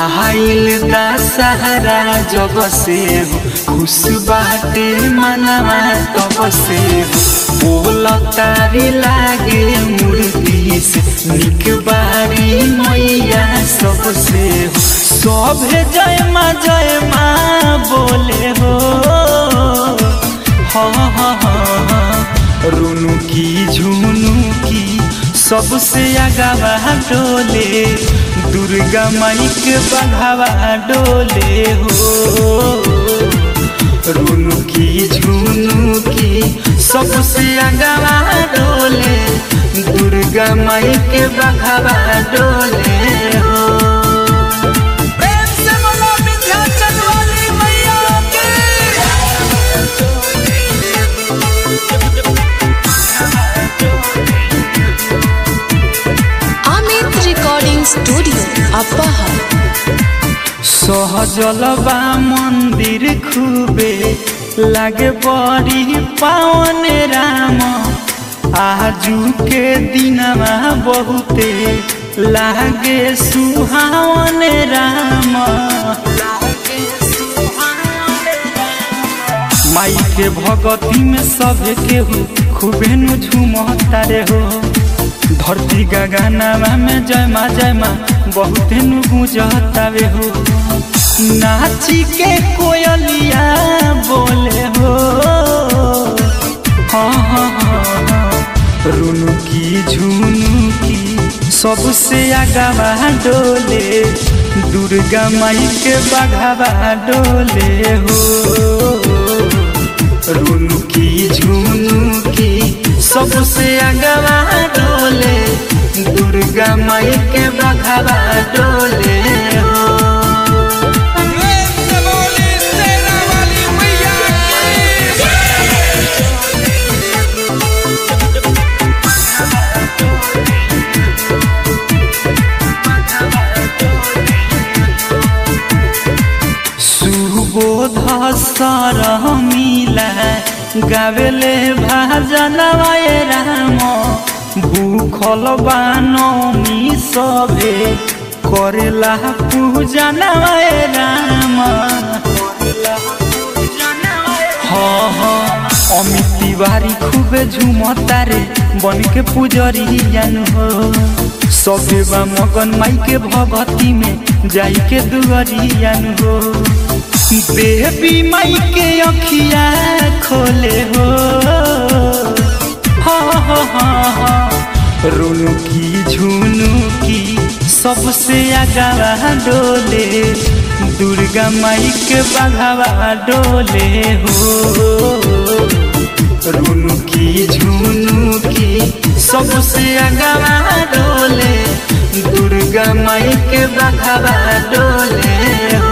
आइल दशहरा जब से हो खुश बाटे मनवा तब से हो बोल तारी लागे मूर्ति से निक बारी मैया सबसे हो सभे जय माँ जय माँ बोले हो हाँ हाँ हाँ रुनु की झुनु की सबसे आगावा डोले दुर्गा माई के बघावा डोले हो रुनु की झुनु की सबसे आगावा डोले दुर्गा माई के बघावा डोले हो प्रेम से बोलो विंध्याचल वाली मैया की Amit Recording Studio, Appahar. सहजलबा मंदिर खूबे लागे बड़ी पावन राम आजू के दिनवा बहुते लागे सुहावन राम माई के भगती में सभे केहू खूबे नु झूमता रे हो धरती गगनवा में जय माँ जय माँ बहुते नु गुजतावे हो नाची के कोयलिया बोले हो हाँ हाँ हाँ हाँ रुनु की झुनु की सबसे आगावा डोले दुर्गा माई के बघावा डोले हो रुनु की झुनु की सबसे आगवा डोले दुर्गा माई के बघावा डोले हो प्रेम से बोली सेना वाली मैया की सुबोध सर मिला गावेले भाजनवाए राम भूखल बानमी सभे करेला पूजनवाए राम हाँ हाँ अमित तिवारी खूबे झूमता रे बन के पुजरी जान हो सबे बा मगन माई के भगती में जाई के दुआरी जान हो देवी माई के अखिया खोले हो हाँ हाँ हाँ हाँ रुनु की झुनु की सबसे आगावा डोले दुर्गा माई के बघावा डोले हो रुनु की झुनु की सबसे आगावा डोले दुर्गा माई के बघावा डोले हो